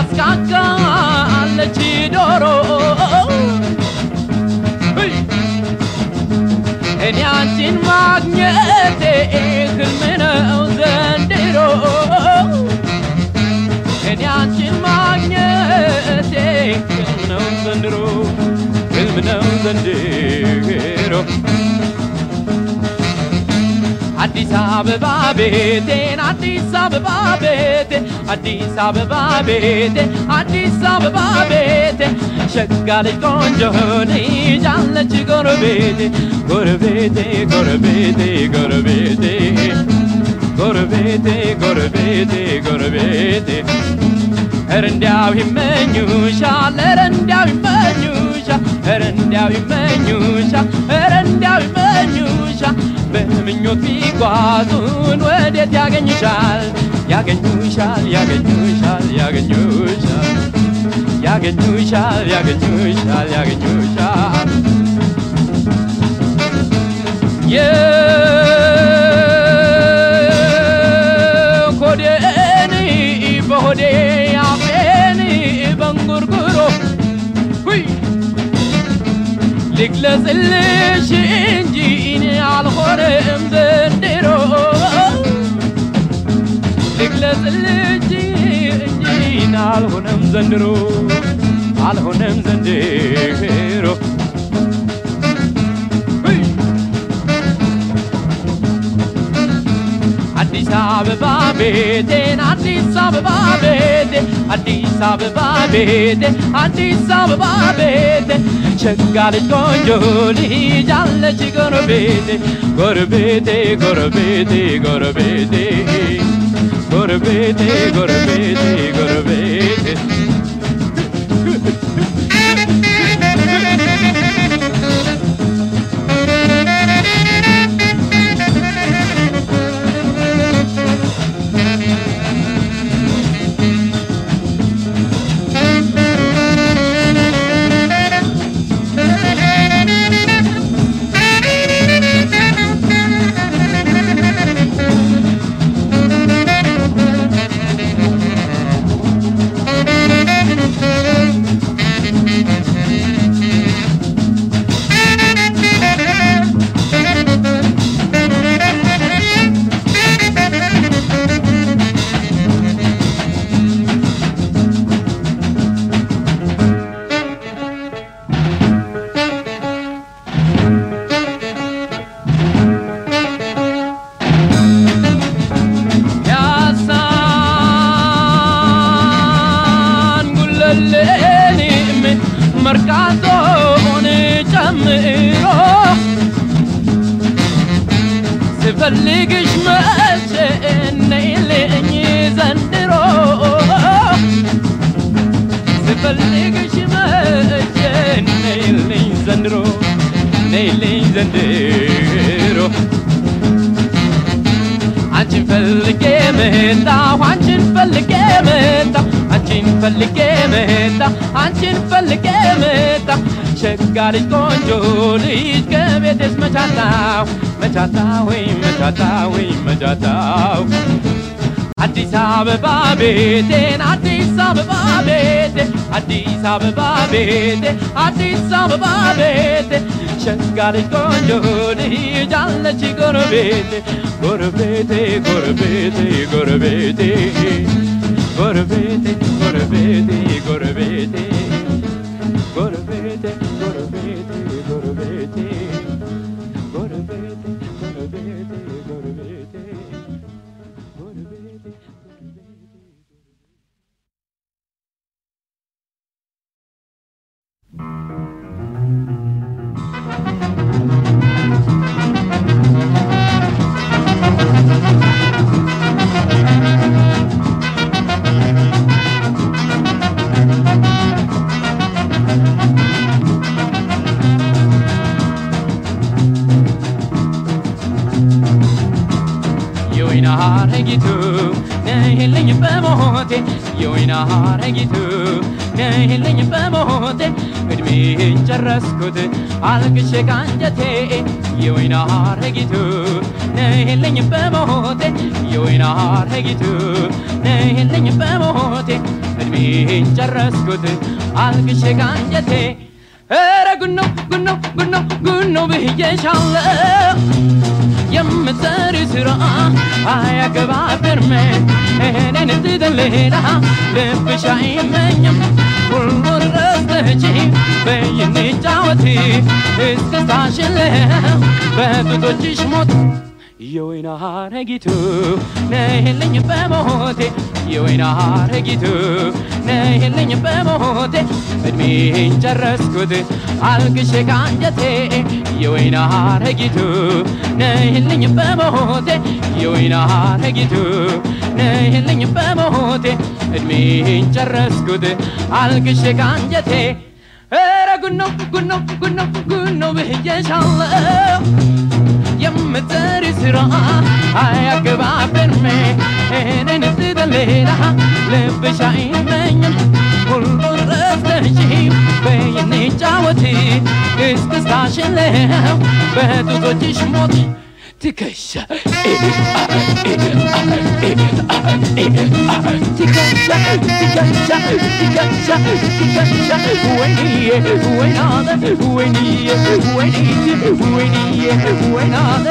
ታስካካለች ዶሮ እኔ አንቺን ማግኘቴ ህልም ነው ዘንድሮ እኔ አንቺን ማግኘቴ ህልም ነው ዘንድሮ ህልም ነው ዘንድሮ አዲስ አበባ ቤቴን አዲስ አበባ ቤቴ አዲስ አበባ ቤቴ አዲስ አበባ ቤቴ ሸጋ ልጅ ቆንጆ ልጅ አለች ጎረቤቴ ጎረቤቴ ጎረቤቴ ጎረቤቴ ጎረቤቴ ጎረቤቴ ጎረቤቴ ኧረ እንዲያው ይመኙሻል ኧረ እንዲያው ይመኙሻል ኧረ እንዲያው ይመኙሻል ኧረ እንዲያው ይመኙሻል በምኞት ቢጓዙን ወዴት ያገኙሻል ያገኙሻል ያገኙሻል ያገኙሻል ያገኙሻል ያገኙሻል ያገኙሻል የኮዴን በሆዴ አፌን በንጉርጉሮ ሁይ ልግለጽልሽ እንጂ እኔ አልሆነም ዘንድሮ ልግለጽልሽ እንጂ እኔ አልሆነም ዘንድሮ አልሆነም ዘንድሮ ሁይ አዲስ አበባ ቤቴን አዲስ አበባ ቤቴ አዲስ አበባ ቤቴ አዲስ አበባ ቤቴ ሸጋ ልጅ ቆንጆ ልጅ አለች ጎረቤቴ ጎረቤቴ ጎረቤቴ ጎረቤቴ ጎረቤቴ ጎረቤቴ ጎረቤቴ ያሳን ጉለሌንም መርካቶን ጨምሮ ስፈልግሽ መቼ ነይልኝ ዘንድሮ ስፈልግሽ መቼ ነይልኝ ዘንድሮ ነይልኝ ዘንድሮ አንቺን ፈልጌ መጣሁ አንቺን ፈልጌ መጣሁ አንቺን ፈልጌ መጣሁ አንቺን ፈልጌ መጣሁ ሸጋ ልጅ ቆንጆ ልጅ ከቤቴስ መቻታው መቻታው ወይ መቻታው ወይ መቻታው አዲስ አበባ ቤቴን አዲስ አበባ ቤቴ አዲስ አበባ ቤቴ አዲስ አበባ ቤቴ ሸጋ ልጅ ቆንጆ ልጅ አለች ጎረቤቴ ጎረቤቴ ጎረቤቴ ጎረቤቴ ጎረቤቴ ጎረቤቴ ጎረቤቴ ጎረቤቴ ጎረቤቴ ጎረቤቴ ጎረቤቴ ጎረቤቴ ጎረቤቴ ጎረቤቴ የወይን ሐረጊቱ ነይልኝ በሞቴ የወይን ሐረጊቱ ነይልኝ በሞቴ እድሜን ጨረስኩት አልቅሼ ካንጀቴ የወይን ሐረጊቱ ነይልኝ በሞቴ የወይን ሐረጊቱ ነይልኝ በሞቴ እድሜ እድሜን ጨረስኩት አልቅሼ ካንጀቴ ኧረ ጉኖ ጉኖ ጉኖ ጉኖ ብዬሻለሁ የምትሰሪ ስራ አያገባብርም እኔን ትተን ሌላ ልብሽ አይመኝም ሁሉን ረስተች በይንጫወት እስክስታሽን በጡቶችሽ ሞት የወይን ሐረጊቱ ነይልኝ በሞቴ የወይን ሐረጊቱ ነይልኝ በሞቴ እድሜን ጨረስኩት አልቅሼ ካንጀቴ የወይን ሐረጊቱ ነይልኝ በሞቴ የወይን ሐረጊቱ ነይልኝ በሞቴ እድሜን ጨረስኩት አልቅሼ ካንጀቴ ኧረ ጉኖ ጉኖ ጉኖ ጉኖ ብዬሻለሁ የምትሰሪ ስራ አያገባብንም እኔን ትተን ሌላ ልብሽ አይመኝም ሁሉን ረስተሽ በይኔ ጫወት እስክስታሽን ለው በጡቶችሽ ሞት ትከሻ ትከሻ ትከሻ ትከሻ ትከሻ ወይንዬ ወይናለ ወይንዬ ወይንዬ ወይንዬ ወይናለ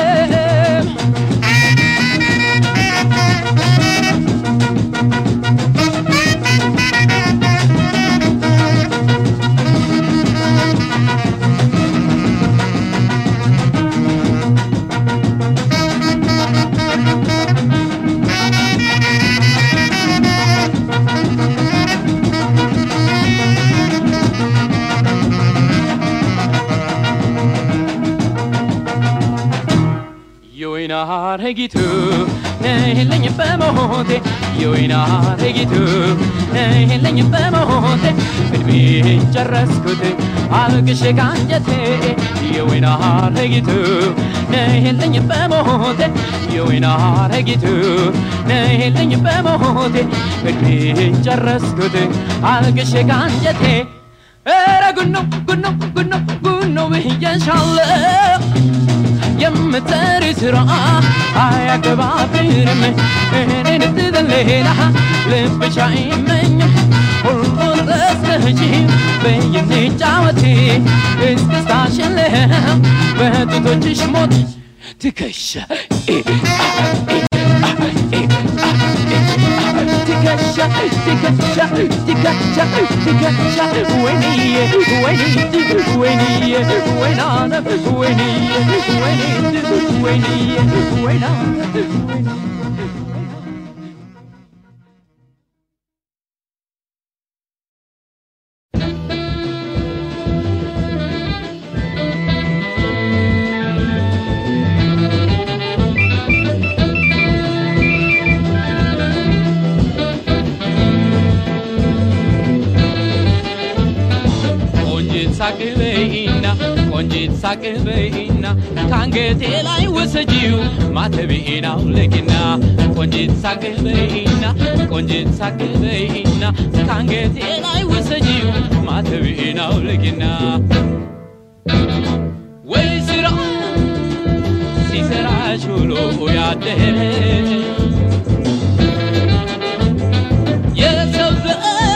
የወይን ሐረጊቱ ነይልኝ በሞቴ የወይን ሐረጊቱ ነይልኝ በሞቴ እድሜን ጨረስኩት አልቅሼ ካንጀቴ የወይን ሐረጊቱ ነይልኝ በሞቴ የወይን ሐረጊቱ ነይልኝ በሞቴ እድሜን ጨረስኩት አልቅሼ ካንጀቴ ኧረ ጉኖ ጉኖ ጉኖ ጉኖ ብዬሻለሁ የምትሰሪ ስራ አያገባብንም እኔን ትተን ሌላ ልብሽ አይመኝም ሁሉን ረስተሽ በይኔ ጫወት እስክስታሽን ለው በጡቶችሽ ሞት ትከሻ ትከሻ ትከሻ ትከሻ ትከሻ ወይንዬ ወይኒት ወይንዬ ወይናነ ወይንዬ ወይኒት ወይንዬ ወይናነ ቆንጂት ሳቅ በይና ቆንጂት ሳቅ በይና ከአንገቴ ላይ ወሰጂው ማተቤን አውልቂና ቆንጂት ሳቅ በይና ቆንጂት ሳቅ በይና ከአንገቴ ላይ ወሰጂው ማተቤን አውልቂና ወይ ስራ ሲሰራሽ ውሎ ያደረ የሰው ዘር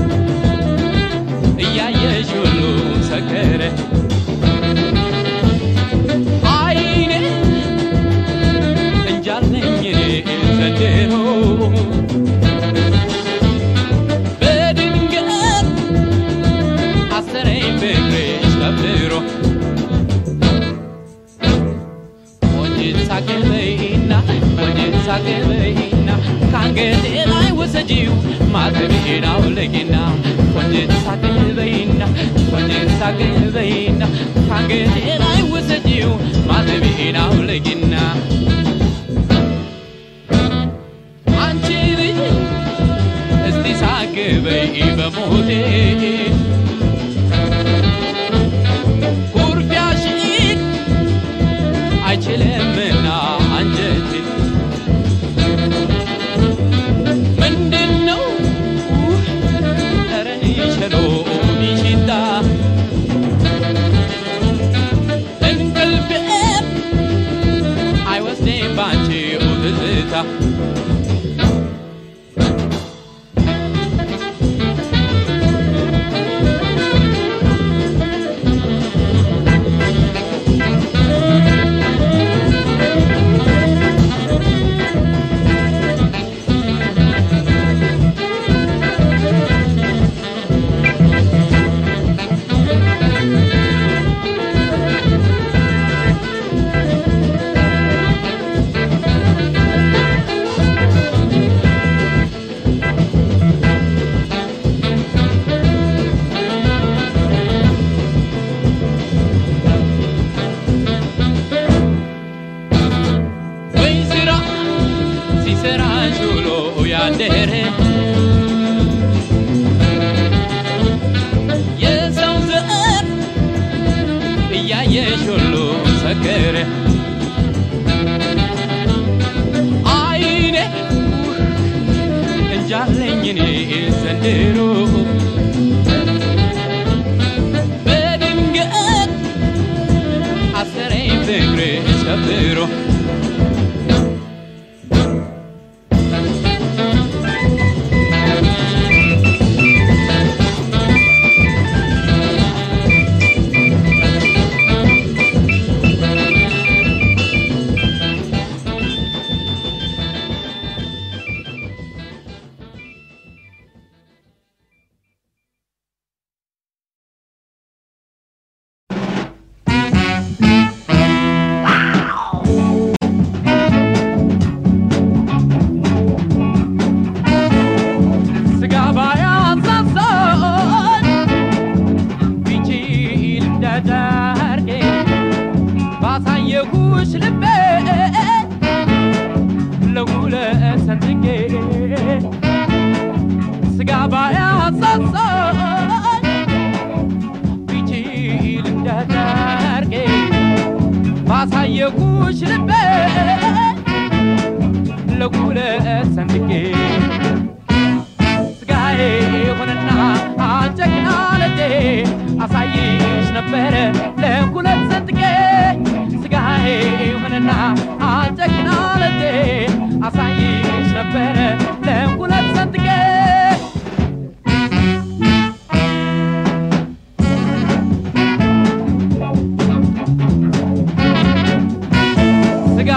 እያየሽ ሁሉ ሰከረ አይኔ እንጃለኝ ዘንድሮ በድንገት አሰረኝ ፍቅርሽ ከብሮ ቆንጂት ሳቅ በይና ቆንጂት ሳቅ በይና ከአንገቴ ላይ ወሰጂው ማተቤን አውልቂና ቆንጂት ሳቅ በይና ቆንጂት ሳቅ በይና ከአንገቴ ላይ ወሰጂው ማተቤን አውልቂና አንቺ ልጅ እስቲ ሳቅ በይ በሞቴ ኩርፊያሽን አይችልምና አንጀቴ ምንድነው ኧረ ሸሎ ሚሽታ እንቅልፌም አይወስደኝ ባንቺው ትዝታ ነኝ እኔ ዘንድሮ በድንገት አሰረኝ ፍቅር ሰብሮ ስጋ ባያሳሳን ቢችል እንደጨርቄ ባሳየሁሽ ልቤ ለሁለት ሰንጥቄ ስጋ ባያሳሳን ቢችል እንደጨርቄ ባሳየሁሽ ልቤ ለሁለት ሰንጥቄ ስጋዬ ሆነና አንጨክና ለቴ አሳይሽ ነበረ ለሁለት ሰንጥቄ ስጋዬ ሆነና አንጨክና ለቴ አሳይሽ ነበረ ለሁለት ሰንጥቄ ስጋ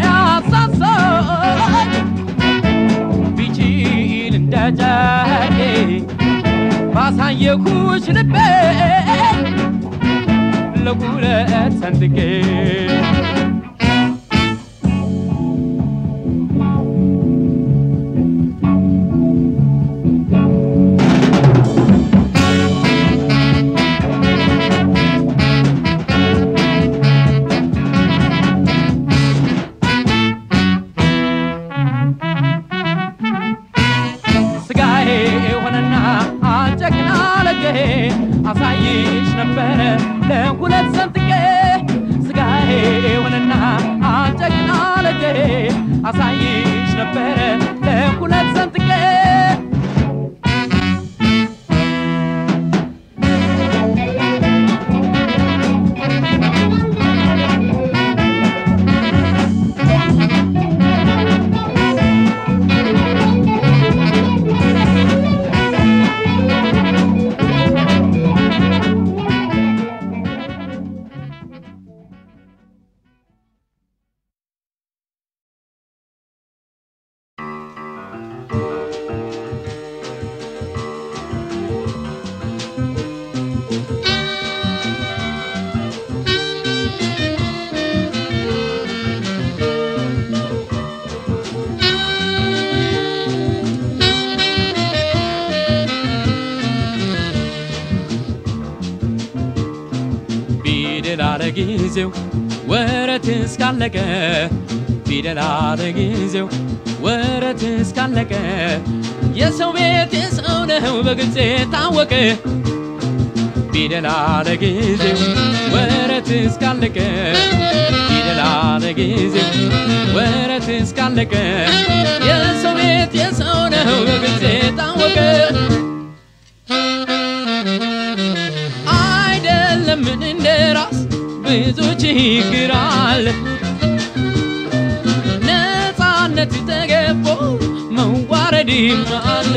ባያሳሳኝ ቢችል እንደ ጨርቄ ባሳየኩሽ ልቤ ለሁለት ሰንጥቄ ስጋዬ ሆነና አንጨክና ለጌ አሳይሽ ነበረ ለሁለት ሰንጥቄ ስጋዬ ሆነና አንጨክና ለጌ አሳይሽ ነበረ ለሁለት ሰንጥቄ ፊደል አለ ጊዜው ወረት እስካለቀ ፊደል አለ ጊዜው ወረት እስካለቀ የሰው ቤት የሰው ነው በግልጽ ታወቀ ፊደል አለ ጊዜው ወረት እስካለቀ ፊደል አለ ጊዜው ወረት እስካለቀ የሰው ቤት የሰው ነው በግልጽ ታወቀ አይደለምን እንደ ራስ ብዙ ችግር አለ ነፃነት ተገፎ መዋረድም አለ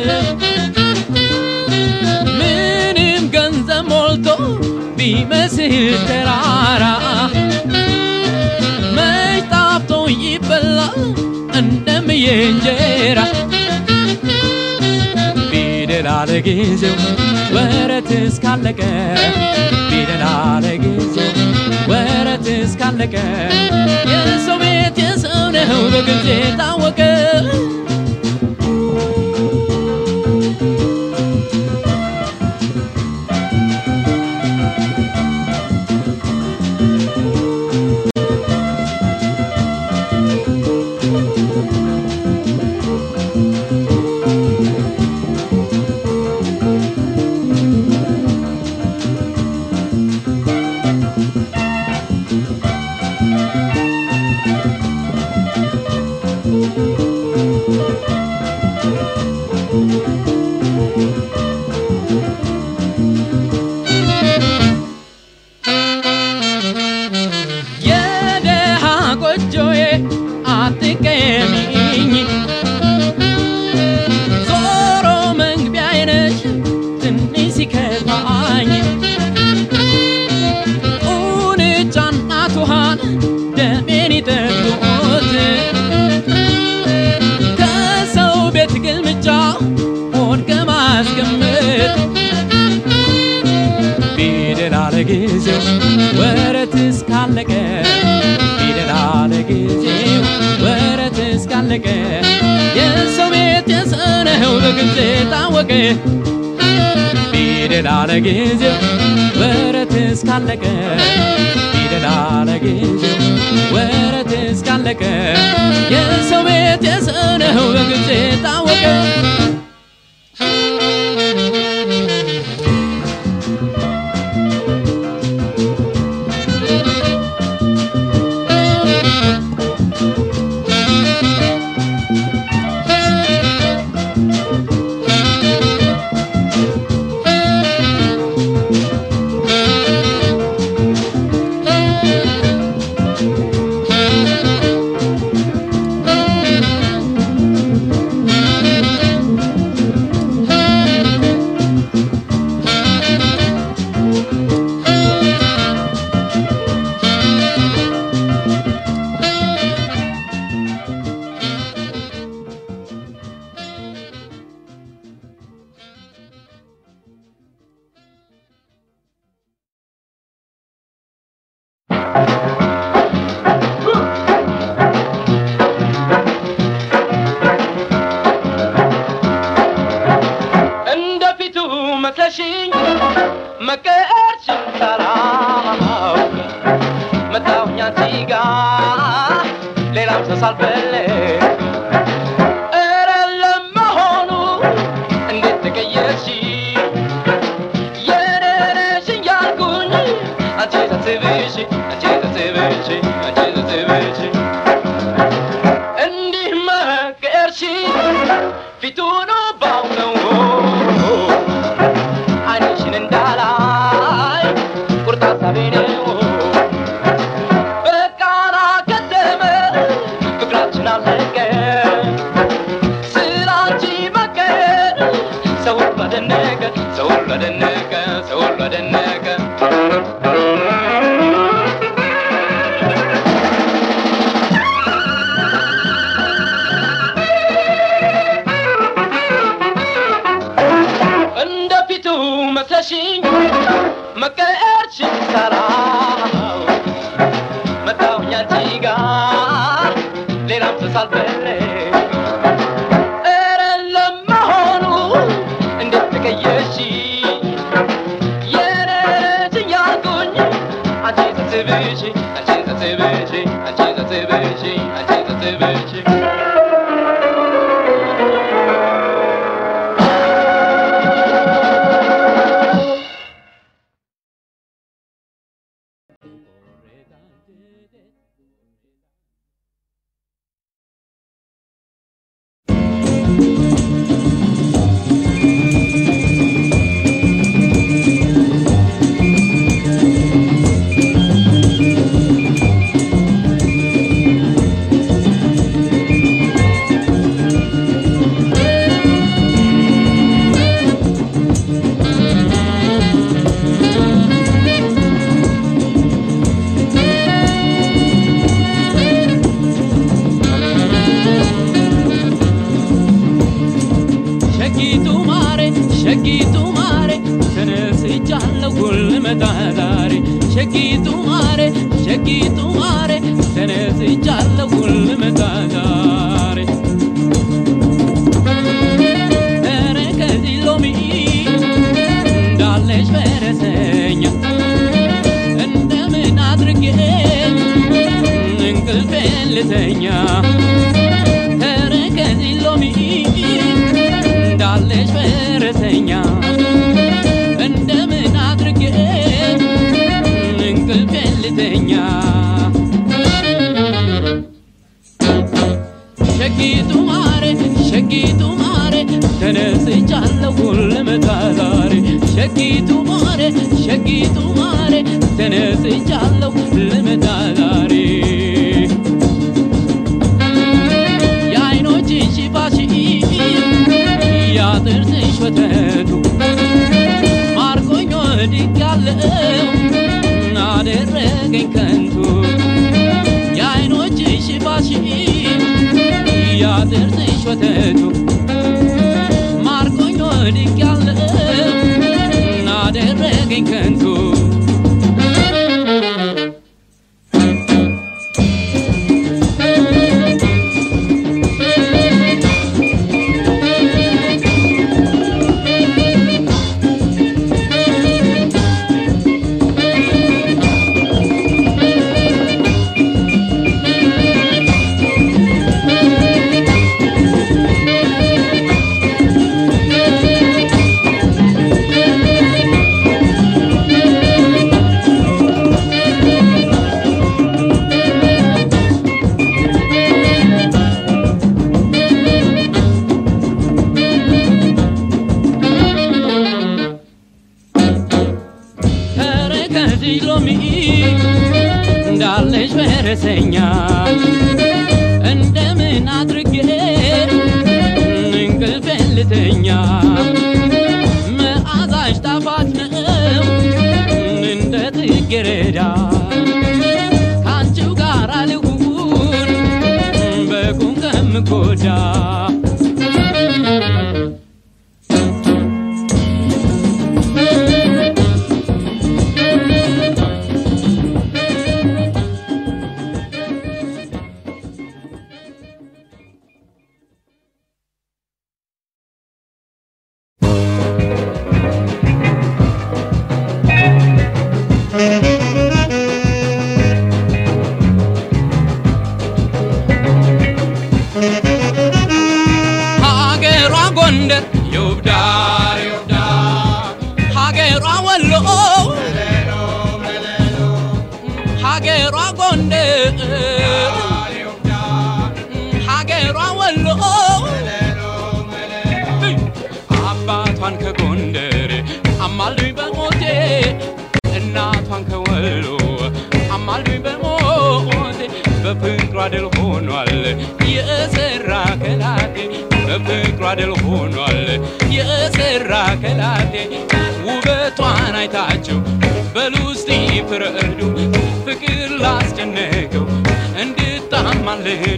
ምንም ገንዘብ ሞልቶ ቢመስል ተራራ መች ጣፍቶ ይበላል እንደምየ እንጀራ ፊደል አለ ጊዜው ወረት እስካለቀ ፊደል አለ ጊዜው ወረት እስካለቀ የሰው ቤት የሰው ነው በግልጽ የታወቀ የደሃ ቆጆዬ አትቀሚኝ ዞሮ መግቢያዬ ነሽ ትንሽ ሲከፋኝ ቁንጫና ቱሃን ደሜን ይጠጡት ከሰው ቤት ግልምጫ ሆድ ከማስቀምጥ ፊደል አለ ጊዜው ወረት እስካለቀ ፊደል አለ ጊዜው ወረት እስካለቀ የሰው ቤት የሰነው በግልጽ ታወቀ ፊደል አለ ጊዜው ወረት እስካለቀ ፊደል አለ ጊዜው ወረት እስካለቀ የሰው ቤት የሰነው በግልጽ ታወቀ እንደ ፊቱ መስለሽኝ መቀርሽን ሳላውቅ መጣሁኝ አንቺ ጋ ሌላም ሰው ሳልፈልግ ኧረ ለመሆኑ እንዴት ተቀየርሽ የኔ ነሽ እያልኩኝ አንቺ ተስብሽ አንቺ ተስብሽ አንቺ ተስብሽ እንዲህ መቀየርሽ ፊቱን ባውነው አይንሽን እንዳላይ ቁርጥ ሀሳቤ ነው በቃና ከተመ ፍቅራችን አለቀ ስላንቺ መቀየር ሰው ሁሉ አደነቀ ሰው ሁሉ አደነቀ ሰው ሁሉ አደነቀ እንደ ፊቱ መስለሽኝ መቀየርሽን ሳላውቅ መጣሁኝ አንቺ ጋ ሌላም ሰው ሳልፈልግ ኧረ ለመሆኑ እንዴት ተቀየርሽ የኔ ነሽ እያልኩኝ አንቺ ተስብሽ አንቺ ተስብሽ አንቺ ተስብሽ አንቺ ተስብሽ ሸጊቱ ማሬ ሸጊቱ ማሬ ተነስቻለሁ ጉልመታ ዛሬ ሸጊቱ ማሬ ሸጊቱ ማሬ ተነስቻለሁ ጉልመታ ዛሬ ኧረ ከዚህ ሎሚ እንዳለሽ ፈረሰኛ እንደምን አድርጌ እንቅልፌን ልተኛ ኧረ ከዚህ ሎሚ እንዳለሽ ፈረሰኛ እንደምን አድርጌ እንቅልፌን ልተኛ ሸጊቱ ማሬ ሸጊቱ ማሬ ተነስቻ ተነስቻለሁ ልመጣ ዛሬ ሸጊቱ ማሬ ሸጊቱ ማሬ ተነስቻለሁ ልመጣ ዛሬ የአይኖችሽ ሽፋሽ ያጥርስሽ ወተቱ ማርኮኝ ወድቄያለሁ አደረገኝ ከንቱ የአይኖችሽ ሽፋሽ ያጥርስሽ ወተቱ ማርኮኝ ወድቄያለሁ አደረገኝ ከንቱ ተረከዝ ሎሚ እንዳለሽ ፈረሰኛ እንደምን አድርጌ እንቅልፍ ልተኛ መዓዛሽ ጣፋጭ ነው እንደ ጽጌረዳ ከአንቺው ጋር ልሁን በቁም ከምጎዳ ሀገሯ ጎንደር የውብዳር ሀገሯ ወሎ ሀገሯ ጎንደር ሀገሯ ወሎ አባቷን ከጎንደር አማልዱኝ በሞቴ እናቷን ከወሎ አማልዱኝ በሞቴ በፍቅሯ ድል ሆኗል የሰራ ከላቴ በፍቅሯ ድል ሆኗል የሰራ ከላቴ ውበቷን አይታችሁ በሉ እስቲ ፍረዱ ፍቅር ላስጨነቀው እንድታማልዱ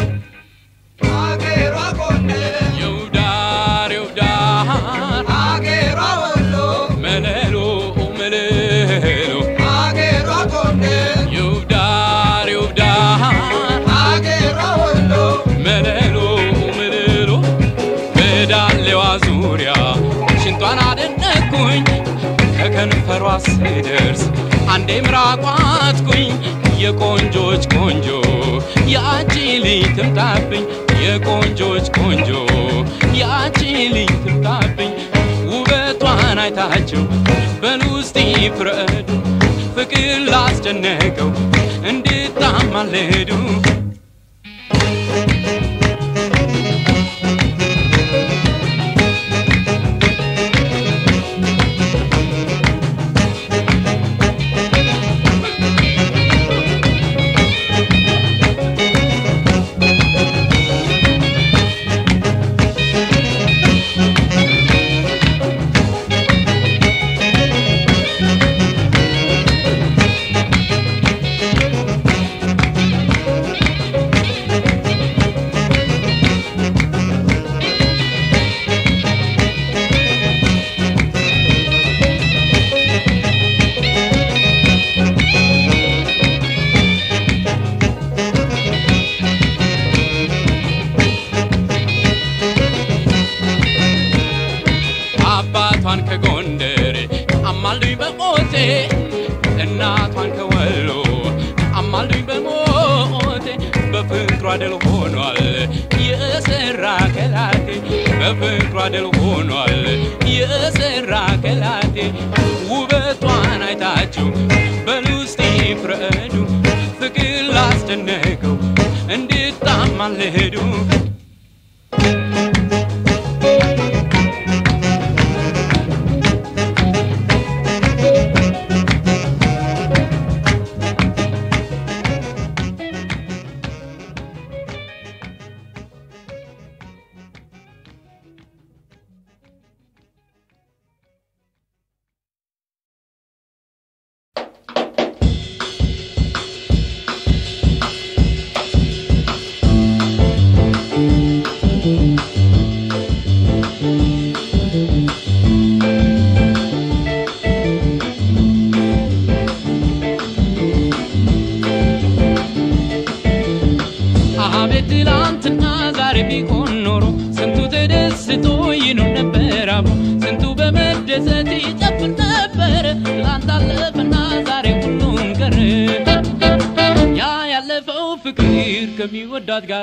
አገሯ ጎንደር የውዳር የውዳር አገሯ ወሎ መለሎ መለሎ አገሯ ጎንደር የውዳር የውዳር አገሯ ወሎ መለሎ መለሎ በዳሌዋ ዙሪያ ሽንቷን አደነኩኝ ከከንፈሯ ስደርስ አንዴ ምራቋትኩኝ የቆንጆች ቆንጆ ያቺ ልጅ ትምጣብኝ የቆንጆች ቆንጆ ያቺ ልጅ ትምጣብኝ ውበቷን አይታችሁ በሉ እስቲ ፍረዱ ፍቅር ላስጨነቀው እንድታማልዱ አባቷን ከጎንደር አማልዱኝ በሞቴ እናቷን ከወሎ አማልዱኝ በሞቴ በፍቅሯ ድል ሆኗል የሰራ ከላቴ በፍቅሯ ድል ሆኗል የሰራ ከላቴ ውበቷን አይታችሁ በሉ እስቲ ፍረዱ ፍቅር ላስደነቀው እንድታማልዱ በመደሰት ይጨፍር ነበር ትላንት አለፈና ዛሬ ሁሉም ቀረ ያ ያለፈው ፍቅር ከሚወዳት ጋራ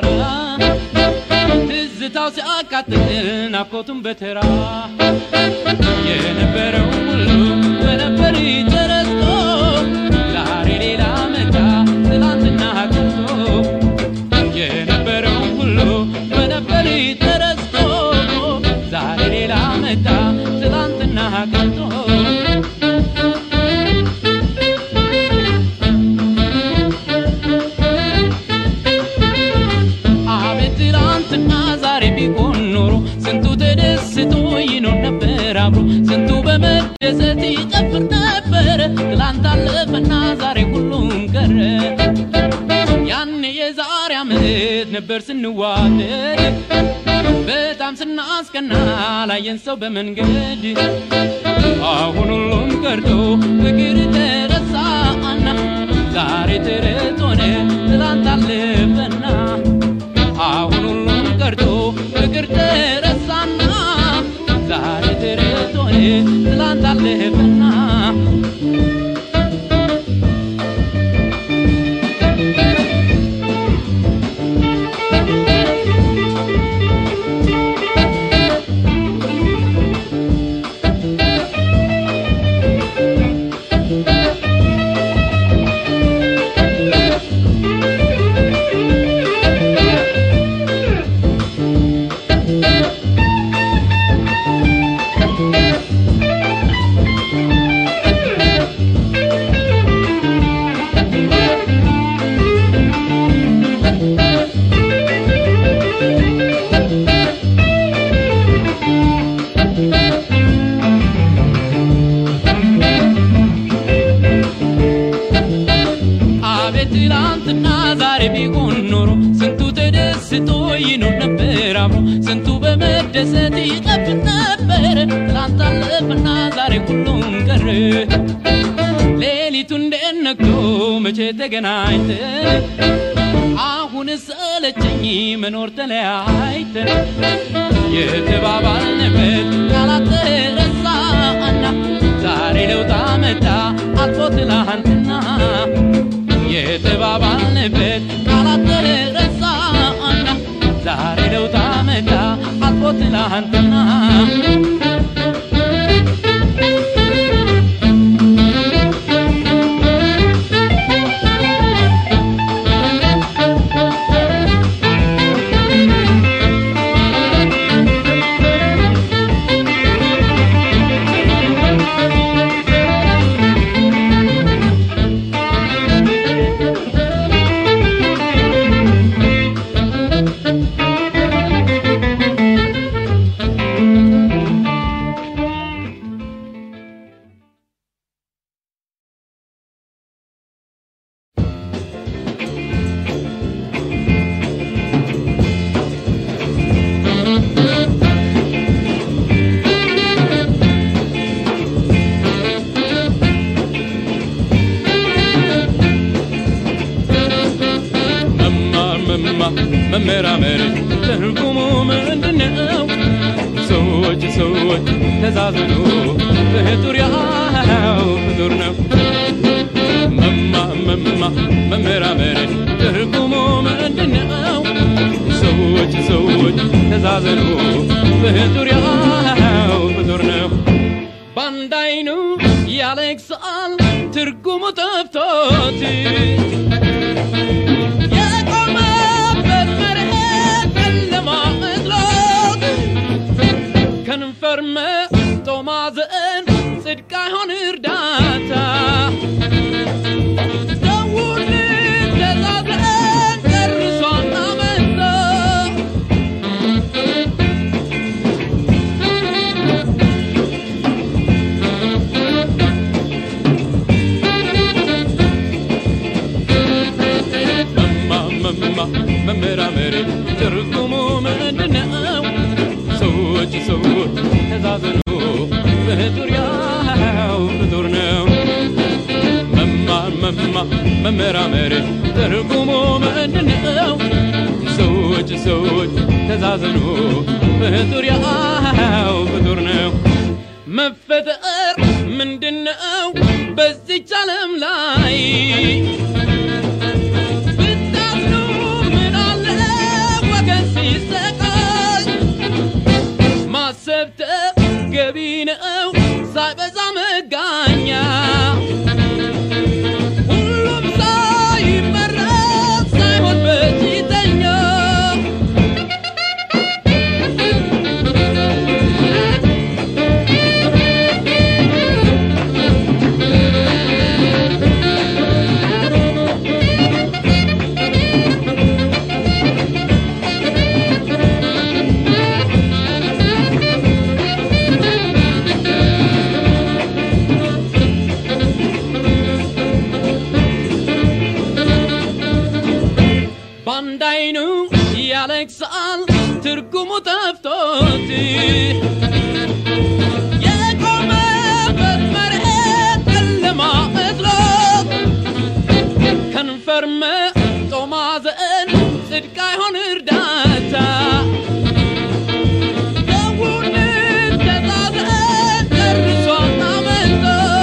ትዝታው ሲያቃጥል ናፍቆቱን በተራ የነበረው ሁሉ በነበር ተረስቶ ዛሬ ሌላ መጣ ትላንትና ቀርቶ የነበረው ሁሉ በነበር ተረስቶ ዛሬ ሌላ መጣ ትላንትና ቀርቶ አቤት ትላንትና ዛሬ ቢሆን ኖሮ ስንቱ ተደስቶ ይኖር ነበር አብሮ ስንቱ በመደሰት ይጨፍር ነበር ትላንት አለፈና ዛሬ ሁሉም ቀረ ያኔ የዛሬ ዓመት ነበር ስንዋደድ በጣም ስናስቀና ላየን ሰው በመንገድ አሁን ሁሉም ቀርቶ ፍቅር ተረሳና ዛሬ ተረት ሆነ ትላንት አለፈና አሁን ሁሉም ቀርቶ ፍቅር ተረሳና ዛሬ ተረት ሆነ ትላንት አለፈና አቤት ትላንትና ዛሬ ቢሆን ኖሮ ስንቱ ተደስቶ ይኖር ነበር አብሮ ስንቱ በመደሰት ይጨፍር ነበር ትላንት አለፈና ዛሬ ሁሉም ቀረ ሌሊቱ እንዴት ነግቶ መቼ ተገናኝተን አሁን ሰለቸኝ መኖር ተለያይተን የተባባልንበት ቃላት ተረሳና ዛሬ ለውጥ መጣ አልፎ ትላንትና የተባባልንበት ቃላት ተረሳና ዛሬ ለውጥ መጣ አልፎ ትላንትና መማር መማር መመራመር ትርጉሙ ምንድነው? ሰዎች ሰዎች ተዛዘኑ ፍጡር ያው ፍጡር ነው። መማር መማር መመራመር ትርጉሙ ምንድነው? ሰዎች ሰዎች ተዛዘኑ ፍጡር ያው ፍጡር ነው። በአንድ አይኑ ያለቅሳል ትርጉሙ ጠፍቶት የቆመበት መሬት ጨለማ መስሎት ከንፈር መጥቶ ማዘን ጽድቅ አይሆን እርዳታ ሰውን ተዛዝረን ጨርሶ አመንታ መማ መመራመር ትርጉሙ ምንድነው? ሰዎች ሰዎች ተዛዘኑ ፍጡር ያው ፍጡር ነው። መማር መማ መመራመር ትርጉሙ ምንድነው? ሰዎች ሰዎች ተዛዘኑ ፍጡር ያው ፍጡር ነው። መፈጠር ምንድነው በዚች ዓለም ላይ ብታዝኑ ምን አለ ወገን ሲሰቃይ ማሰብ ተገቢ ነው ሳይበዛ መጋኛ ሁሉም ሳይመረጥ ሳይሆን በፊተኛ በአንድ አይኑ ያለቅሳል ትርጉሙ ጠፍቶት የቆመበት መሬት ጨለማ መስሎት ከንፈር መጦ ማዘን ጽድቅ አይሆን እርዳታ ሰውን ተዛዘን ጨርሶ አመንቶ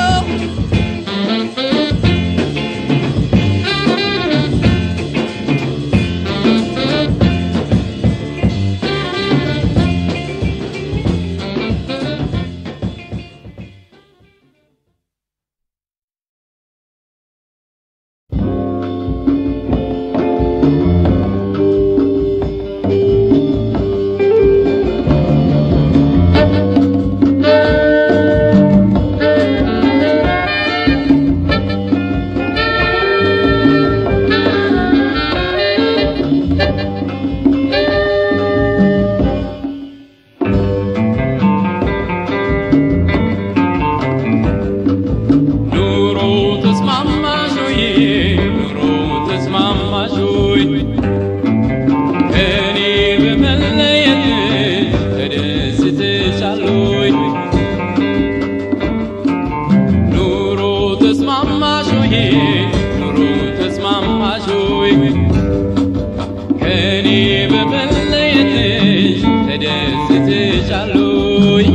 ኑሮ ተስማማሽ ወይ ኑሮ ተስማማሽ ወይ ከኔ በመለየት ተደስተሻል ወይ ኑሮ ተስማማሽ ወይ ኑሮ ተስማማሽ ወይ ከኔ በመለየትሽ ተደስተሻል ወይ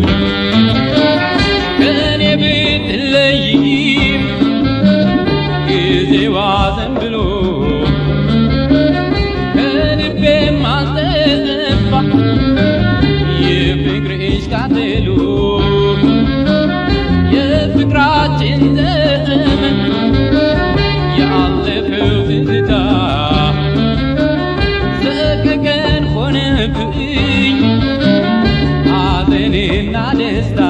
ከኔ ብትለይም ጊዜዋ ዘንብሎ ከልቤ ማስጠፋ የፍቅርሽ ቃጠሎ የፍቅራችን ዘመን ያለፈው ትዝታ ሰቀቀን ሆነብኝ ሐዘንና ደስታ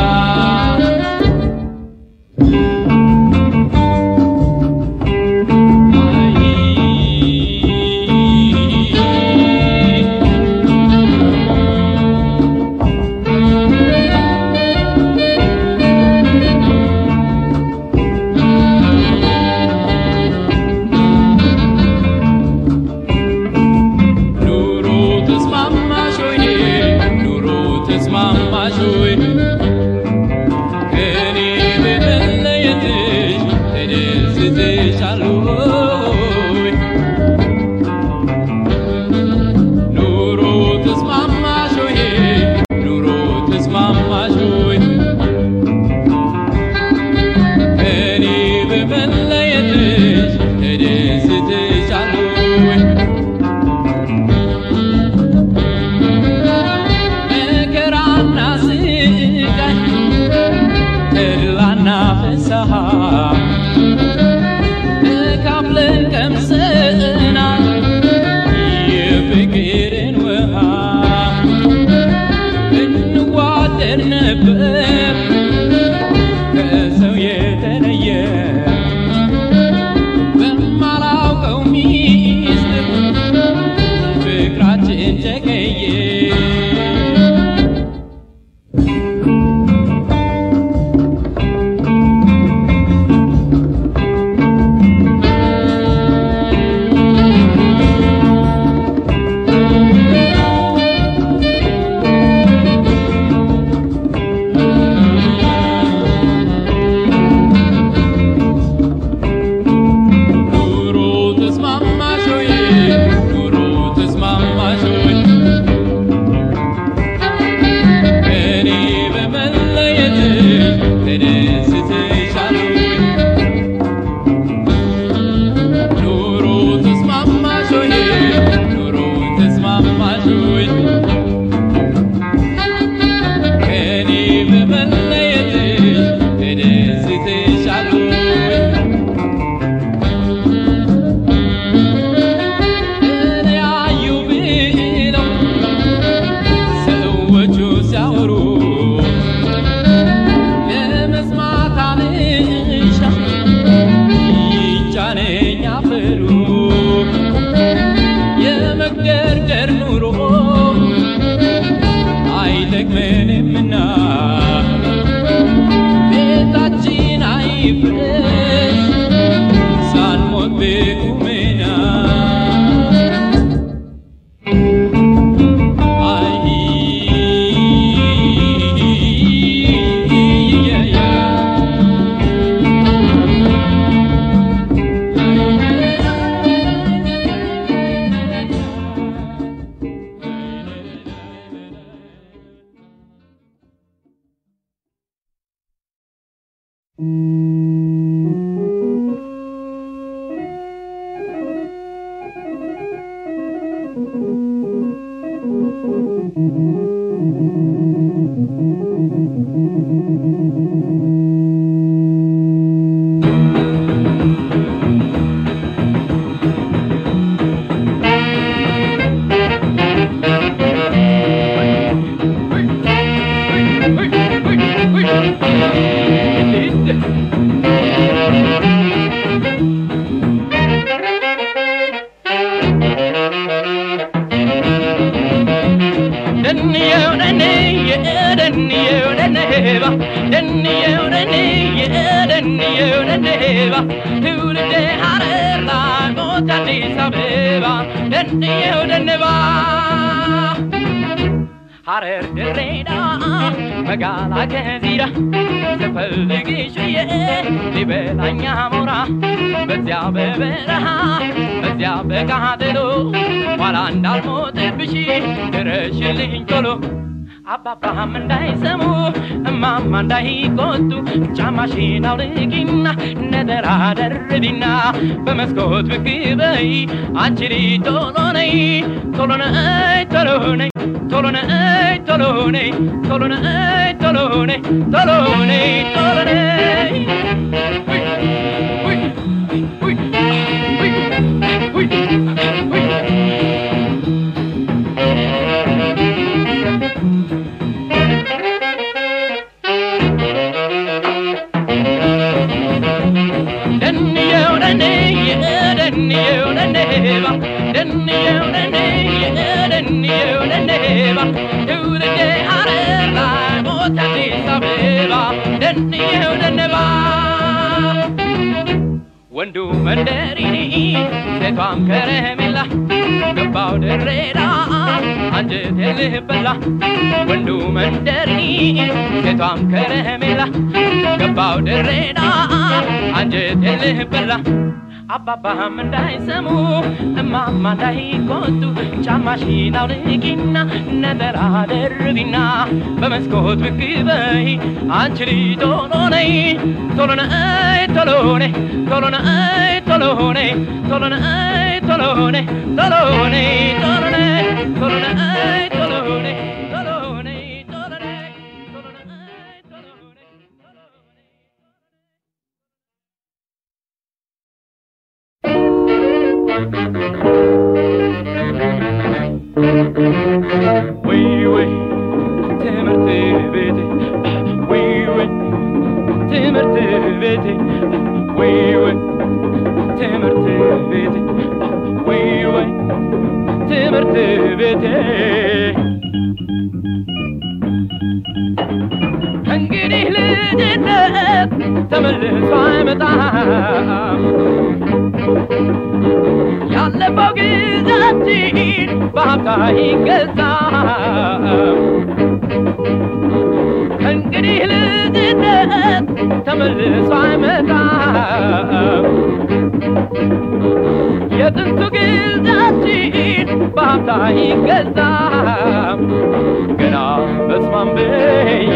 ኑሮ ተስማማሽ ወይ ኑሮ ተስማማሽ ወይ ከኔ በመለየትሽ ተደስተሻል ወይ ኑሮ ተስማማሽ ወይ ኑሮ ተስማማሽ ወይ ከኔ በመለየትሽ ተደስተሻል ወይ መከራና ስቃይ ተድላና ፍስሐ ተካፍለን ቀምሰናል የፍቅርን ውሃ እንዋደድ ነበር ከሰው የተለየ በማላውቀው ሚስጥር ፍቅራችን ጨቀየ ደንየው ደንየ ደንየው ደንባ ደንየው ደንየ ደንየው ደንባ ትውልዴ ሐረር ላይ ሞት አዲስ አበባ ደንየው ደንባ ሐረር ድሬዳዋ መጋላ ከዚራ ስፈልግሽ ብዬ ሊበላኝ አሞራ በዚያ በበረሃ በዚያ በቃጠሎ ኋላ እንዳልሞትብሽ ድረሽልኝ ቶሎ አባባም እንዳይሰሙ እማማ እንዳይቆጡ ጫማሽን አውልቂና ነጠላ ደርቢና በመስኮት ብቅ በይ አንቺ ልጅ ቶሎ ነይ ቶሎ ነይ ቶሎ ነይ ቶሎ ነይ ቶሎ ነይ ቶሎ ነይ ቶሎ ነይ ቶሎ ነይ ቶሎ ነይ ውይ ውይ ውይ ውይ ውይ ደንየው ደንየ ደንየው ደንባ ደንየው ደንየ ደንየው ደንባ ትውልዴ ሐረር ላይ ሞት አዲስ አበባ ደንየው ደንባ ወንዱ መንደሪኒ ሴቷም ከረሜላ ገባው ድሬዳ አንጀቴ ልበላ ወንዱ መንደሪኒ ሴቷም ከረሜላ ገባው ድሬዳ አንጀቴ ልበላ አባባም እንዳይሰሙ እማማ እንዳይቆጡ ጫማሽን አውልቂና ነጠላ ደርቢና በመስኮት ብቅ በይ አንቺ ልጅ ቶሎ ነይ ቶሎ ነይ ቶሎ ነይ ቶሎ ነይ ቶሎ ነይ ቶሎ ነይ ቶሎ ነይ ቶሎ ነይ ቶሎ ነይ ቶሎ ነይ ቶሎ ነይ ቶሎ ነይ ቶሎ ነይ ቶሎ ነይ ቶሎ ነይ ቶሎ ነይ ወይ ወይ ትምህርት ቤቴ ወይ ወይ ትምህርት ቤቴ ወይ ወይ ትምህርት ቤቴ ወይ ወይ ትምህርት ቤቴ እንግዲህ ልጅነት ተመልሶ አይመጣም ያለፈው ጊዜያችን በሀብታ ይገዛም ከእንግዲህ ልጅነት ተመልሶ አይመጣም የጥንቱ ጊዜያችን በሀብታ ይገዛም ገና በስማም ብዬ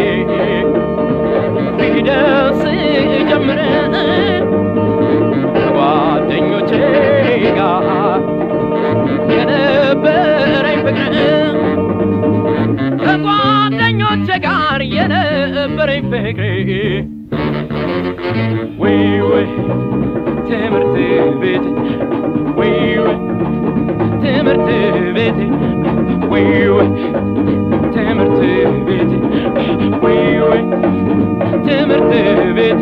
ፊደስ ጀምረ ከጓደኞቼ ጋር የነበረኝ ፍቅር ከጓደኞቼ ጋር የነበረኝ ፍቅር ወይ ወይ ትምህርት ቤት ወይ ወይ ትምህርት ቤት ወይ ወይ ትምህርት ቤት ወይ ወይ ትምህርት ቤቴ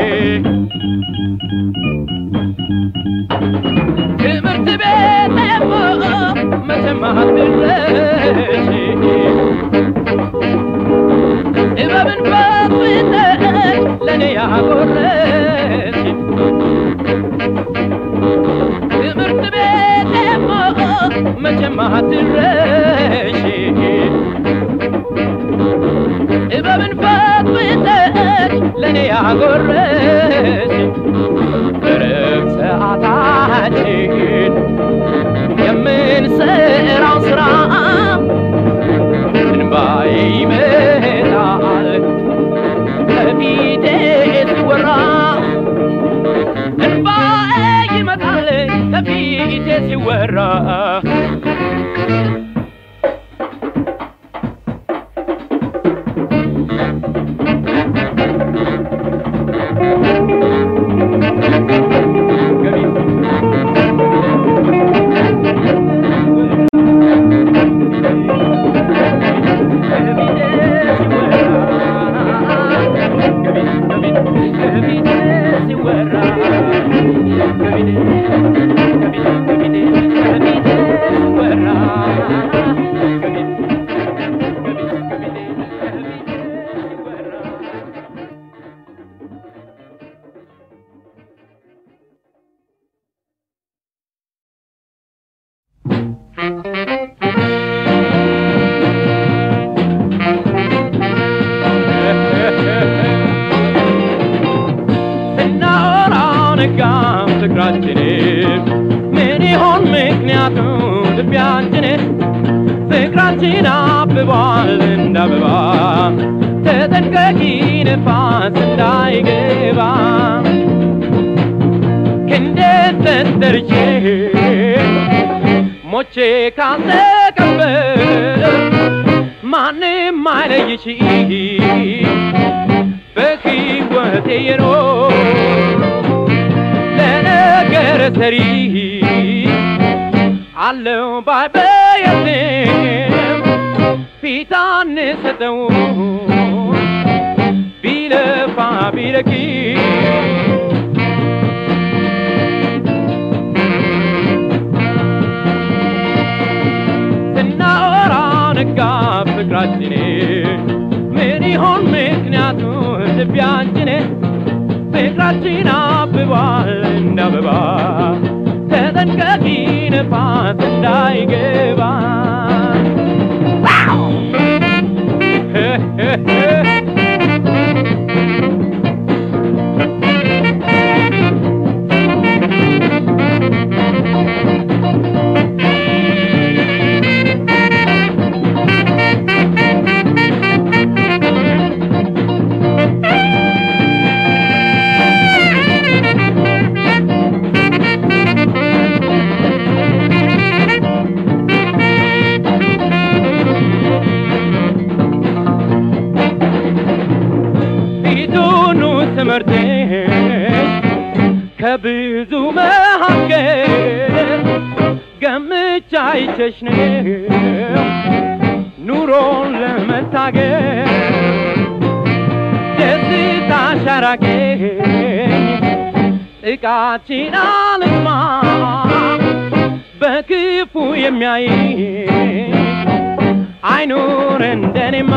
ትምህርት ቤቴማ መቼም አትረሺ ጥበብን በፍጥነት ለእኔ ያጎረሽ ትምህርት ቤቴማ መቼም አትረሺ ጥበብን ፈትፍተሽ ለእኔ ያጎረሽ በረብ ሰዓታችን የምንሰራው ስራ እንባዬ ይመጣል ከፊቴ ሲወራ ሲወራ ስናወራው ነጋም ፍቅራችን ምን ይሆን ምክንያቱ ልቢያችን ፍቅራችን አብቧል እንደ አበባ ተጠንቀቂ ነፋስ እንዳይገባ ክንዴት ተንተርቼ ሞቼ ካልተቀበር ማንም አይለይሽ በሕይወቴ የኖር ለነገር ሰሪ አለው ባይበየትም ፊት አንሰጠው ቢለፋ ቢለኪ ስናወራ ነጋ ፍቅራችን ምን ይሆን ምክንያቱ ልቢያችን ፍቅራችን አብቧል እንደ አበባ ተጠንቀቂ ነፋስ እንዳይገባ ፊቱኑ ትምህርትሽ ከብዙ መካከል ገምቻ አይቸሽ ነው ኑሮን ለመታገል ደስታሽ አራቀኝ ጥቃችን አልስማ በክፉ የሚያይ አይኑር እንደኔማ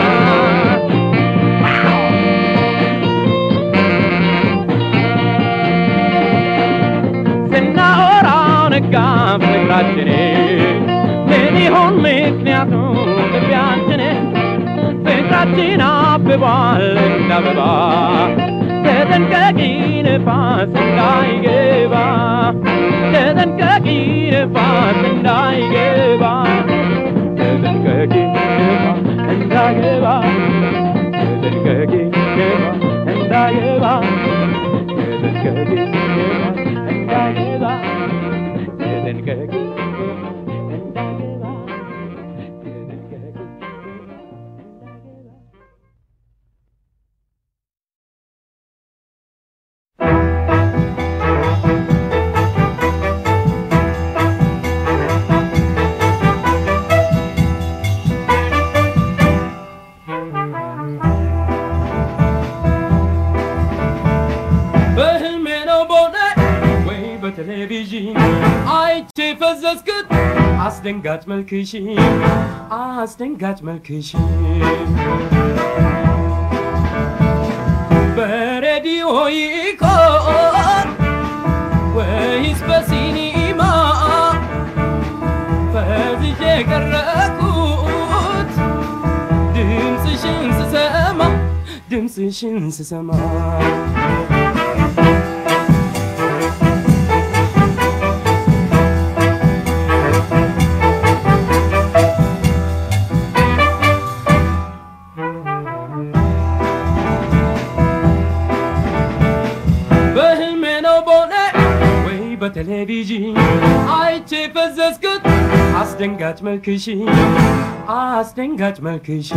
ስናወራው ነጋ ፍቅራችን ምን ይሆን ምክንያቱ ልቢያችን ፍቅራችን አብቧል እንደ አበባ ተጠንቀቂ ነፋስ እንዳይገባ ተጠንቀቂ ነፋስ እንዳይገባ ተጠንቀቂ ነፋስ እንዳይገባ ተጠንቀቂ ነፋስ እንዳይገባ ተጠንቀቂ ነፋስ እንዳይገባ ተጠንቀቂ እንዳይገባ ተጠንቀቂ በህልሜ ነው በእውነት ወይ በቴሌቪዥን አይቼ ፈዘዝክት አስደንጋጭ መልክሽ አስደንጋጭ መልክሽ በሬዲዮ ይቆን ወይስ በሲኒማ ፈዝዤ ቀረኩት ድምፅሽን ስሰማ ድምፅሽን ስሰማ በቴሌቪዥን አይቼ ፈዘዝኩት አስደንጋጭ መልክሽ አስደንጋጭ መልክሽ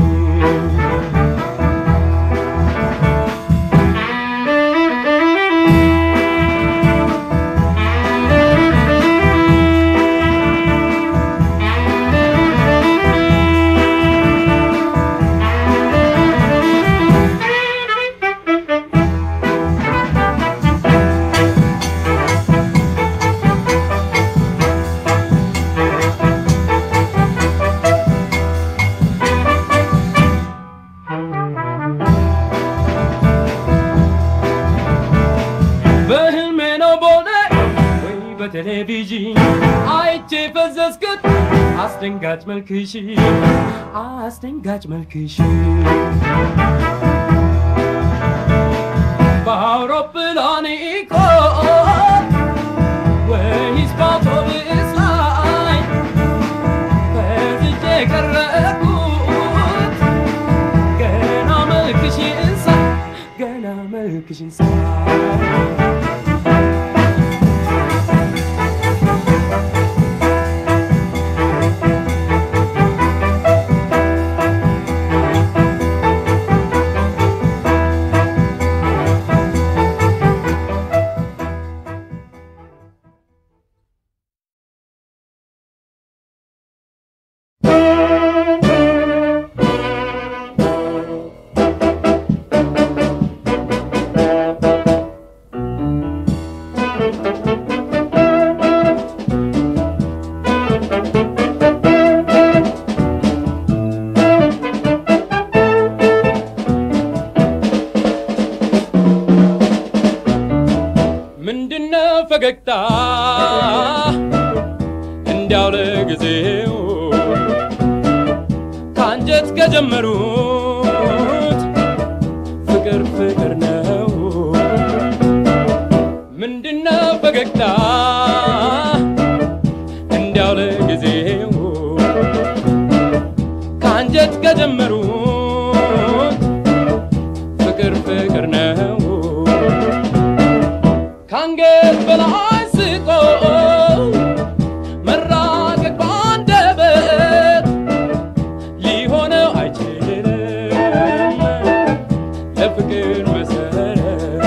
በህልሜ ነው ቦሌ ወይ በቴሌቪዥን አይቼ ፈዘዝኩት አስደንጋጭ መልክሽ አስደንጋጭ መልክሽ በአውሮፕላን እኮ ወይስ በአውቶቡስ ላይ ፈዝዤ ቀረብኩት ገና መልክሽን ሳይ ገና መልክሽን ሳይ ምንድነው ፈገግታ እንዲያው ለጊዜው ከአንጀት ከጀመሩት ፍቅር ፍቅር ነው ምንድነው ፈገግታ እንዲያው ለጊዜው ከአንጀት ከጀመሩት ፍቅር ፍቅር ነው ከአንገት በላይ ስቆ መራቀቅ ባንደበት ሊሆነው አይችልም ለፍቅር መሰረት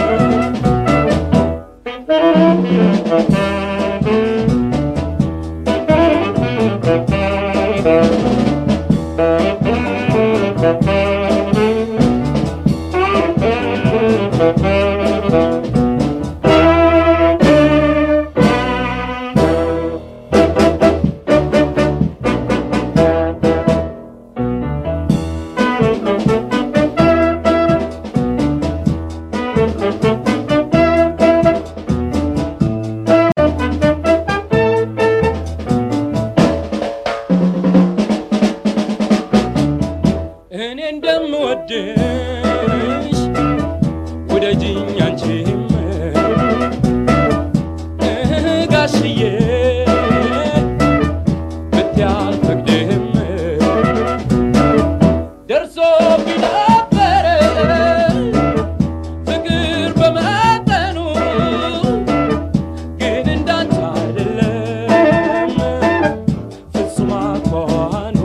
እኔ እንደምወድሽ ውደጅኝ አንቺም እህ ጋሽዬ ብትይ አልፈቅድም ደርሶ ቢነበረ ፍቅር በመጠኑ ግን እንዳንቺ አይደለም ፍጹም አኳኋኑ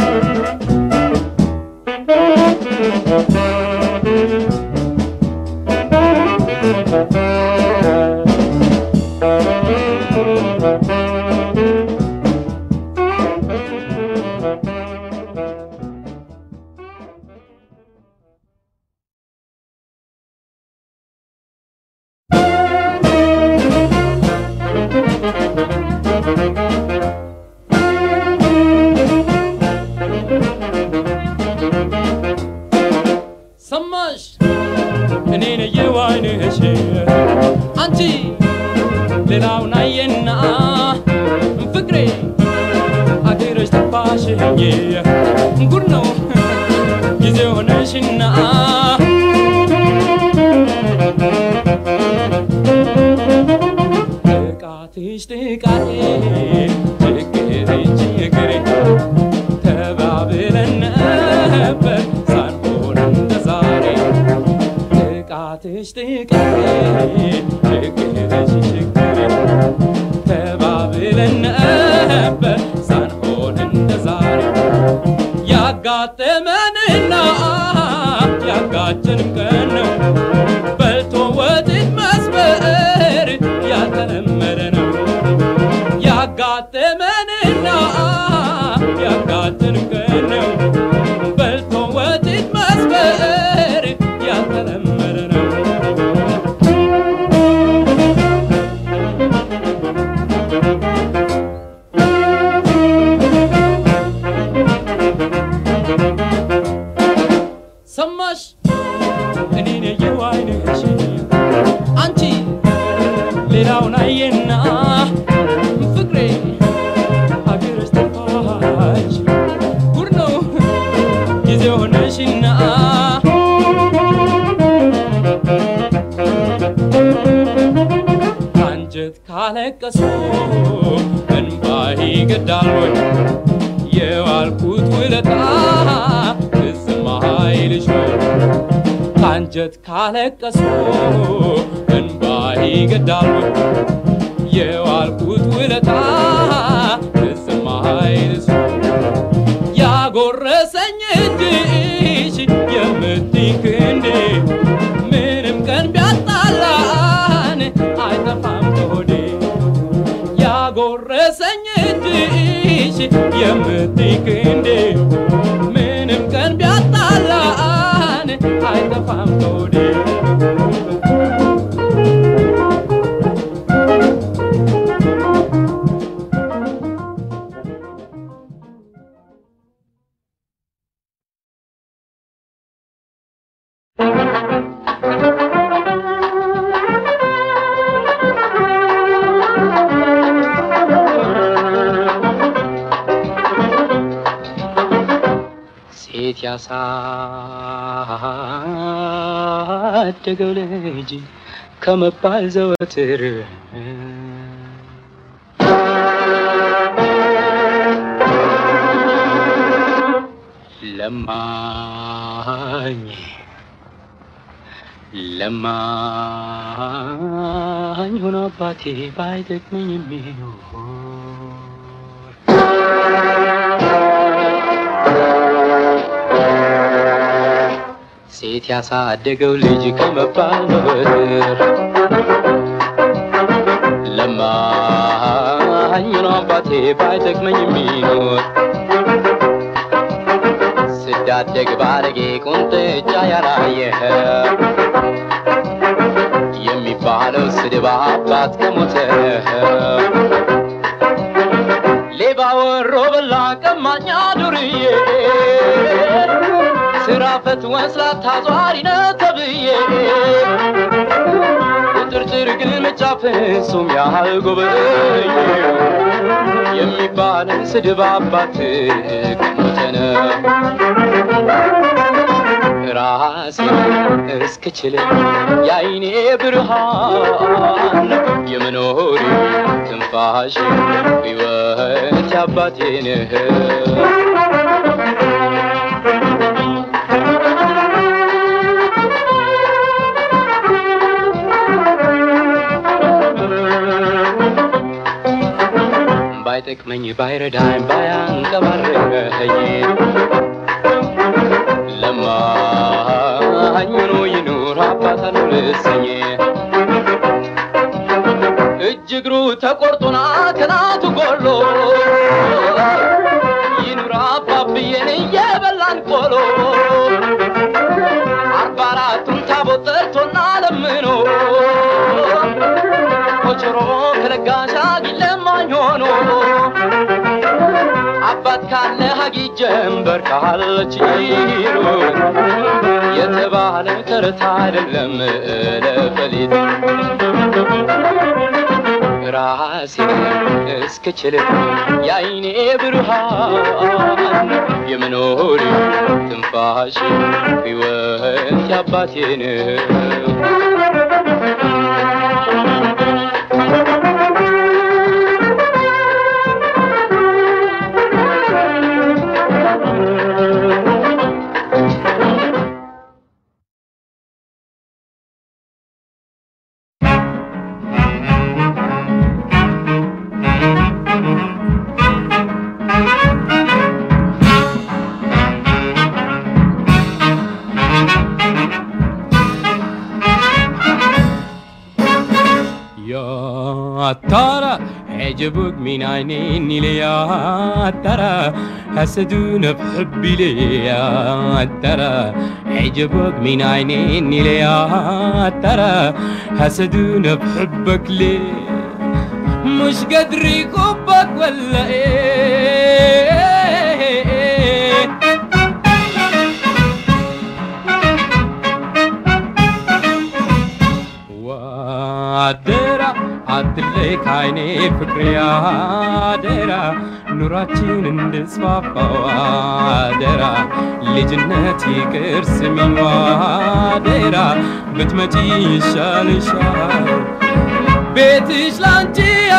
ሰማሽ እኔ ነየው አይንሽ አንቺ ሌላውን አየና ፍቅሬ አገረሽ ጠፋሽኝ ጉድ ነው ጊዜ ሆነሽና ጥቃትሽ ጥቃቴ ችግርሽ ችግሬ ተባብለን ነበር ሳንሆን እንደ ዛሬ ጥቃትሽ ጥቃቴ ችግርሽ ችግሬ ተባብለን ነበር ሳንሆን እንደ ዛሬ ያጋጠመንና ያጋጨንም ቀን ነው በልቶ ወጥን መስበር ያልተለመደ ነው ያጋጠመንና ያጋጨንም ቀን ነው በልቶ ወጥን መስበር ያልተለመደ ነው ሰማሽ እኔን የየው አይንሽ አንቺ ሌላውን አየና ፍቅሬ ሀገርሽ ጠፋሽ ጉድ ነው ጊዜ ሆነሽና አንጀት ካለቀሱ እንባ ይገዳል ወይ የዋልኩት ውለታ ትዝም አይልሽ ወይ አንጀት ካለቀሱ እንባ ይገዳል ወይ የዋልኩት ውለታ ትዝም አይልሽ ወይ ያጎረሰኝ እጅሽ የምትይ ክንዴ ምንም ቀን ቢያጣላን አይጠፋም ከሆዴ ያጎረሰኝ እጅሽ የምትይ ክንዴ ምንም ቀን ቢያጣላን አይጠፋም ከሆዴ ሴት ያሳደገው ልጅ ከመባል ዘወትር ለማኝ ለማኝ ሆኖ አባቴ ባይጠቅመኝ የሚኖር ሴት ያሳደገው ልጅ ከመባል በበትር ለማኝ ነው አባቴ ባይጠቅመኝ የሚኖር ስዳደግ ባለጌ ቁንጥጫ ያላየ የሚባለው ስድብ አባት ከሞተ ሌባ ወሮ በላ ቀማኛ ዱርዬ ስራ ፈት ወስላታ ዟሪ ነው ተብዬ ቁጥርጥር ግን መጫፍ እሱም ያህል ጎበኝ የሚባልን ስድብ አባት ከሞተነ ራሴ እስክችል የአይኔ ብርሃን የመኖሪ ትንፋሽ ሕይወት ያባቴ ነህ ባይጠቅመኝ ባይረዳኝ ባያንቀባረኝ ለማኝ ሆኖ ይኑር አባት አልልሰኝ እጅ እግሩ ተቆርጦና ከናቱ ጎሎ ይኑር አባብዬን እየበላን ቆሎ አርባ አራቱን ታቦት ጠርቶና ለምኖ ኮቸሮ ከለጋሽ አግኝ ለማኝ ሆኖ አባት ካለ ሀጊ ጀንበር ካለች ይሉት የተባለ ተረት አይደለም ለፈሊጥ ራሴ እስክችል የአይኔ ብርሃን የመኖሪ ትንፋሽ ሕይወት ያባቴ ነው يا ترى عجبك من عينيني ليه يا ترى حسدونا بحبي ليه يا ترى عجبك من عينيني ليه يا ترى حسدونا بحبك ليه مش قادر يكبك ولا ايه ዋደራ አትለይ ካይኔ ፍቅሬ አደራ ኑራችን እንድስፋፋ ዋደራ ልጅነት ይቅር ስሚኝ ዋደራ ብትመጪ ይሻልሻል ቤትሽ ላንቺ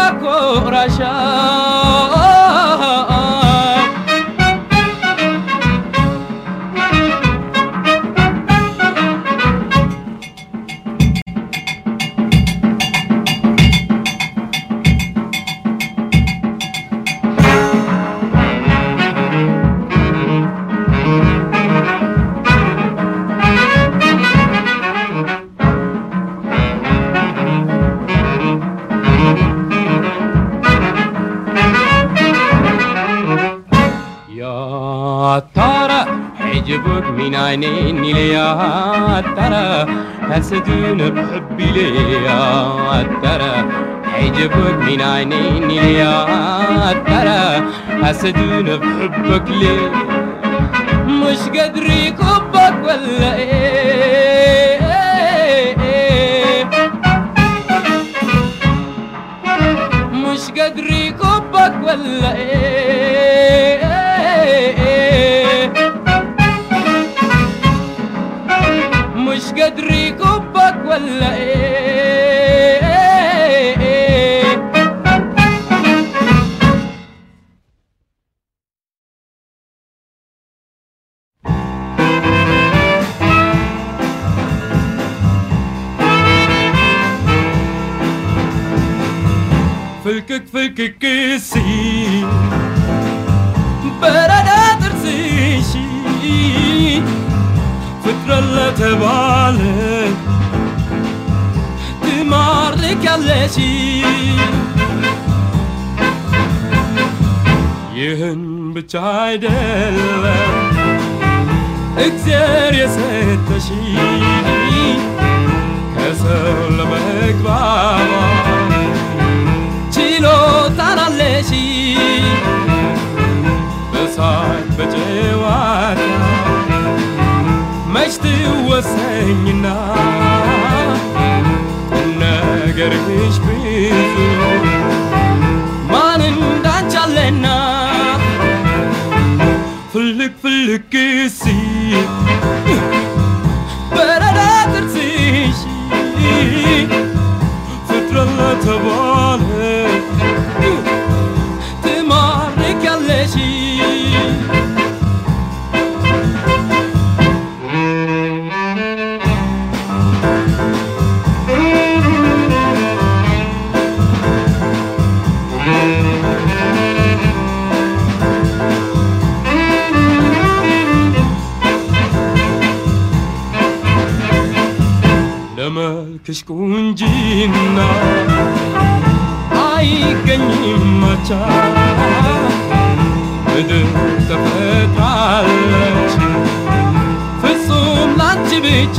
ያኮራሻል يا ترى حجبك من عينيني ليه يا ترى حسدون بحبي ليه يا ترى حجبك من عينيني ليه يا ترى حسدون بحبك ليه مش قادر يكبك ولا ايه مش قادر يكبك ولا ايه مش قادر يكبك ولا ايه ፍልቅቅ ፍልቅቅ ሲል በረዳ ጥርስሽ ፍጥረት ለተባለ ትማርኪያለሽ ይህን ብቻ አይደለም እግዚአብሔር የሰጠሽ ከሰው ለመግባባት ችሎታን አለሽ በሳቅ በጨዋታ መች ትወሰኝና ቁም ነገርሽ ብዙ ማን እንዳንቺ አለና ፍልቅ ፍልቅ ሲል በረዳ ጥርስሽ ፍጥረት ለተባለ ትማርኪያለሽ ለመልክሽ ቁንጂና አይገኝም ማቻ ምድር ተፈጥራለች ፍጹም ላንቺ ብቻ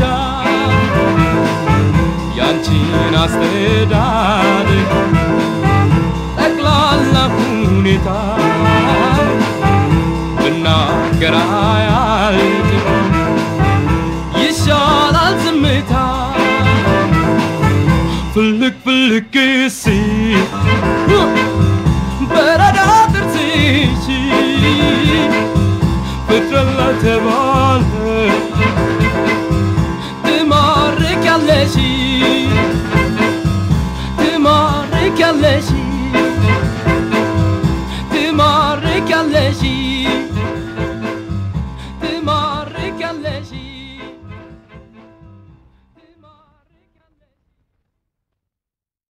ያንቺን አስተዳደግ ጠቅላላ ሁኔታ ብናገር አያልቅም ይሻላል ዝምታ ፍልቅ ፍልቅ ሲል በረዳ ጥርስሽ ፍጥረት ለተባለ ትማርኪያለሽ ትማርኪያለሽ ትማርኪያለሽ